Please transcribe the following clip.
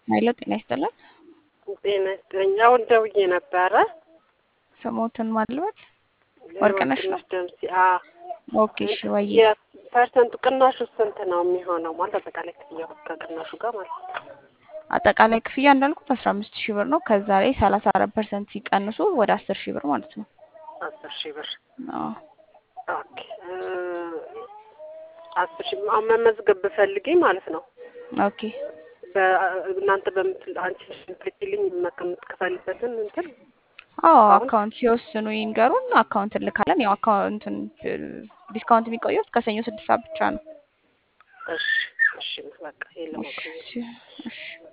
ኃይለ ጤና ይስጥልን። ጤና ይስጥልኝ። አሁን ደውዬ ነበረ። ስሞትን ማልበት ወርቅነሽ ነው? ደምሲ ኦኬ እሺ። ወይ የፐርሰንቱ ቅናሹ ስንት ነው የሚሆነው? ማለት አጠቃላይ ክፍያው ከቅናሹ ጋር ማለት ነው። አጠቃላይ ክፍያ እንዳልኩት አስራ አምስት ሺህ ብር ነው። ከዛ ላይ ሰላሳ አራት ፐርሰንት ሲቀንሱ ወደ አስር ሺህ ብር ማለት ነው። አስር ሺህ ብር አዎ። ኦኬ። አስር ሺህ አሁን መመዝገብ ብፈልጊ ማለት ነው ኦኬ እናንተ በምትል አንቺ ምትልኪልኝ የምትከፈልበትን እንትን አዎ አካውንት ሲወስኑ ይንገሩን። አካውንት እንልካለን። ያው አካውንትን ዲስካውንት የሚቆየው እስከ ሰኞ ስድስት ሰዓት ብቻ ነው። እሺ እሺ፣ በቃ ይሄን ለማወቅ ነው። እሺ እሺ